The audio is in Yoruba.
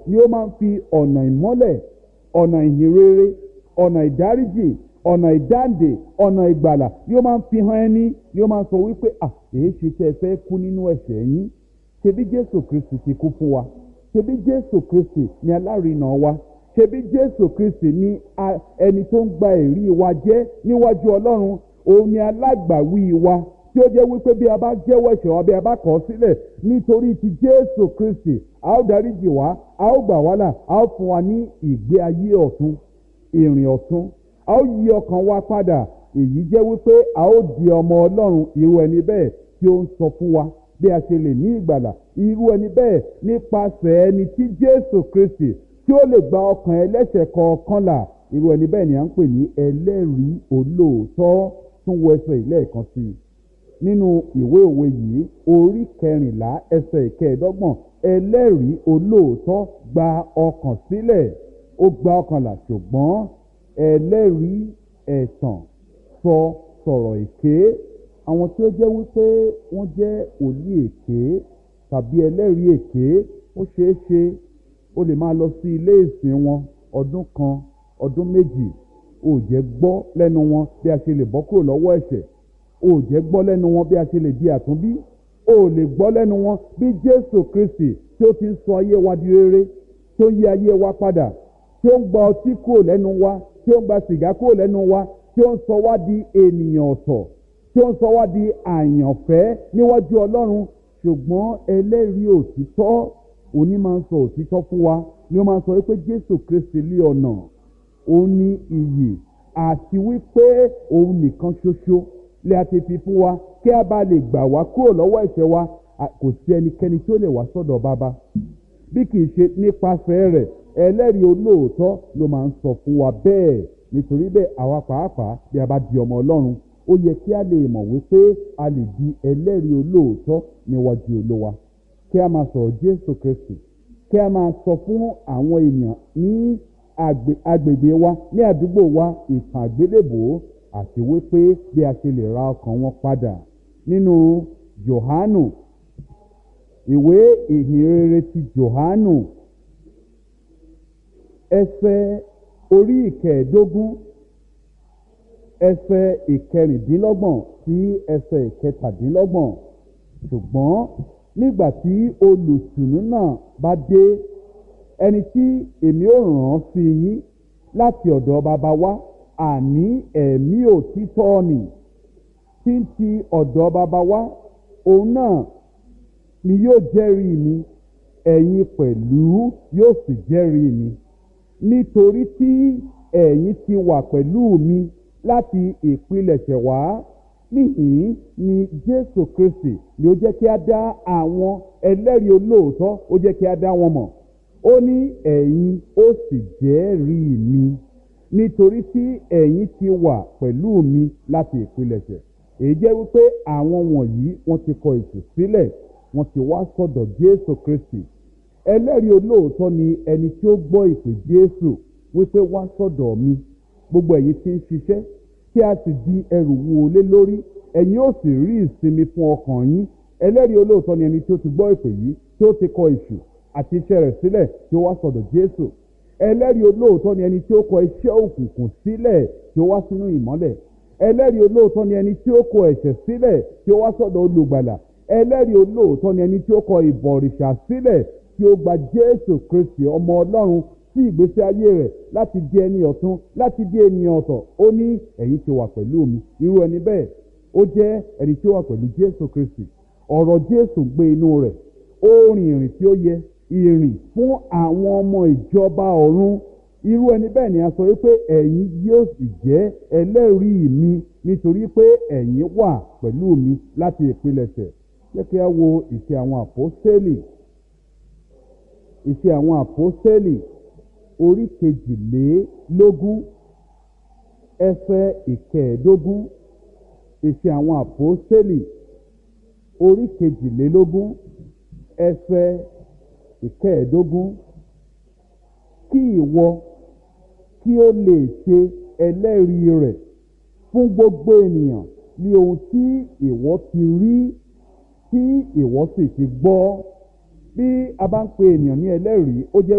ni ó máa ń fi ọ̀nà ìmọ́lẹ̀ ọ̀nà ìhìnrere ọ̀nà ìdáríjì ọ̀nà ìdáǹdè ọ̀nà ìgbàlà ni ó máa ń fi hàn ẹni ni ó máa ń sọ wípé à èyí ṣe tẹ́ ẹ fẹ́ kú nínú ẹ̀ṣẹ̀ yín ṣebí jésù kristi ti kú fún wa ṣebí jésù kristi ni alárinà wa ṣebí jésù kristi ni ẹni tó ń gba èrí wa jẹ́ níwájú ọlọ́run òun ni alágbàwí wa tí ó jẹ́ wípé bí a bá jẹ́wọ́ ẹ̀ṣẹ̀ wa bí a bá kọ̀ ọ́ sílẹ̀ nítorí ti jésù kristi a ó dáríjì wá a ó gbà wá là a ó fún wa ní ìgbé ayé ọ̀tun ìrìn ọ̀tun a ó yí ọkàn wa padà èyí jẹ́ wípé a ó di ọmọ ọlọ́run irú ẹni bẹ́ẹ̀ tí ó ń sọ fún wa bí a ṣe lè ní ìgbàlà irú ẹni bẹ́ẹ̀ nípasẹ̀ ẹni tí jésù kristi tí ó lè gba ọkàn ẹlẹ́ṣẹ̀ kọ̀ọ̀kan là irú ẹni bẹ́ẹ̀ ni à ń pè ní ẹlẹ́rìí olóòótọ́ tún wọ ẹsẹ̀ ilé ẹ̀kan sí i nínú ìwé òwe yìí orí kẹrìnlá ẹsẹ̀ ìkẹẹ̀dọ́gbọ̀n ẹlẹ́rìí olóòótọ́ gba ọkàn sílẹ̀ ó gba ọkàn là ṣùgbọ́n ẹlẹ́rìí ẹ̀tàn sọ sọ̀rọ̀ èké àwọn tí ó jẹ́ wípé wọ́n jẹ́ òlí èké tàbí ẹlẹ́rìí èké ó ṣeé ṣe ó lè máa lọ sí ilé ìsìn wọn ọdún kan ọdún méjì ó jẹ́ gbọ́ lẹ́nu wọn bí a ṣe lè bọ́ kúrò lọ́wọ́ ẹ̀ṣẹ̀ ó jẹ́ gbọ́ lẹ́nu wọn bí a ṣe lè di àtúnbí ó lè gbọ́ lẹ́nu wọn bí jésù kristi tí ó ti ń sọ ayé wa di rere tí ó ń yí ayé wa padà tí ó ń gba ọtí kúrò lẹ́nu wa tí ó ń gba sìgá kúrò lẹ́nu wa tí ó ń sọ wá di ènìyàn ọ̀tọ̀ tí ó ń sọ wá di àyànfẹ́ níwájú ọlọ́run ṣùgbọ́n ẹlẹ́rìí òtítọ́ òní máa ń sọ òtítọ́ fún wa ni ó máa ń sọ wípé jésù kristi lé ọ̀nà òun ní iyì àti wípé òun nìkan ṣoṣo lè àti fi fún wa kí a bá lè gbà wá kúrò lọ́wọ́ ẹ̀ṣẹ̀ wa kò sí ẹnikẹ́ni tí ó lè wá sọ́dọ̀ bàbá bí kì í ṣe nípasẹ̀ rẹ̀ ẹlẹ́rìí olóòótọ́ ló máa ń sọ fún wa bẹ́ẹ̀ nítorí bẹ́ẹ̀ àwa pàápàá bí a bá di ọmọ ọlọ́run ó yẹ kí a lè mọ̀ wípé a lè di ẹlẹ́rìí olóòótọ́ níwájú olówa kí a máa sọ̀rọ̀ jésù kristi kí a máa sọ fún àwọn ènìyàn ní agbègbè wa ní àdúgbò wa ìtàn àgbélébòó àti wípé bí a ṣe lè ra ọkàn wọn padà nínú johanu ìwé ìhìnrere ti johanu ẹsẹ orí ìkẹẹ̀ẹ́dógún ẹsẹ ìkẹrìndínlọ́gbọ̀n sí ẹsẹ ìkẹtàdínlọ́gbọ̀n ṣùgbọ́n nígbà tí olùtùnú náà bá dé ẹni tí èmi ò ràn án sí yín láti ọ̀dọ̀ bàbá wa àní ẹ̀mí òtítọ́ nì tí ń ti ọ̀dọ̀ bàbá wa òun náà ni yóò jẹ́rìí mi ẹ̀yin pẹ̀lú yóò sì jẹ́rìí mi nítorí tí ẹ̀yin ti wà pẹ̀lú mi láti ìpilẹ̀ṣẹ̀ wá níhìn ni jésù kristi ni ó jẹ́ kí a dá àwọn ẹlẹ́rìí olóòótọ́ ó jẹ́ kí a dá wọn mọ̀ ó ní ẹ̀yin ó sì jẹ́rìí mi nítorí tí ẹ̀yin ti wà pẹ̀lú mi láti ìpilẹ̀ṣẹ̀ èyí jẹ́ wípé àwọn wọ̀nyí wọ́n ti kọ ìtù sílẹ̀ wọ́n ti wá sọ̀dọ̀ jésù kristi ẹlẹ́rìí olóòótọ́ ni ẹni tí ó gbọ́ ìpè jésù wípé wá sọ̀dọ̀ mi gbogbo ẹ̀yin tí ń ṣiṣẹ́ kí a sì di ẹrù wo lé lórí ẹ̀yin ó sì rí ìsinmi fún ọkàn yín ẹlẹ́rìí olóòótọ́ ni ẹni tí ó ti gbọ́ ìpè yìí tí ó ti kọ ìṣù àti iṣẹ́ rẹ̀ sílẹ̀ tí ó wá sọ̀dọ̀ jésù ẹlẹ́rìí olóòótọ́ ni ẹni tí ó kọ iṣẹ́ òkùnkùn sílẹ̀ tí ó wá sínú ìmọ́lẹ̀ ẹlẹ́rìí olóòótọ́ ni ẹni tí ó kọ ẹ̀ṣẹ̀ sílẹ̀ tí ó wá sọ̀dọ̀ olùgbàlà ẹlẹ́rìí olóòótọ́ ni ẹni tí ó kọ ìbọ̀rìṣà sílẹ̀ tí ó gba jésù kristi ọmọ ọlọ́run sí ìgbésí ayé rẹ̀ láti di ẹni ọ̀tún láti di ènìyàn ọ̀tọ̀ ó ní ẹ̀yin ti wà pẹ̀lú mi irú ẹni bẹ́ẹ̀ ó jẹ́ ẹni tí ó wà pẹ̀lú jésù kristi ọ̀rọ̀ jésù gbé inú rẹ̀ ó rìn ìrìn tí ó yẹ ìrìn fún àwọn ọmọ ìjọba ọ̀run irú ẹni bẹ́ẹ̀ ni a sọ wípé ẹ̀yin yóò sì jẹ́ ẹlẹ́rìí mi nítorí pé ẹ̀yin wà pẹ̀lú mi láti ìpilẹ̀ṣẹ̀ jẹ́ kí a wo ìṣe àwọn àpọ́sẹ́lì ìṣe àwọn àpọ́sẹ́lì orí kejìlélógún ẹsẹ̀ ìkẹẹ̀ẹ́dógún ìṣe àwọn àpọ́sẹ́lì orí kejìlélógún ẹsẹ̀ ìkẹẹ̀ẹ́dógún kí ìwọ kí ó lè ṣe ẹlẹ́rìí rẹ̀ fún gbogbo ènìyàn ní ohun tí ìwọ ti rí tí ìwọ sì ti gbọ́ bí a bá ń pe ènìyàn ní ẹlẹ́rìí ó jẹ́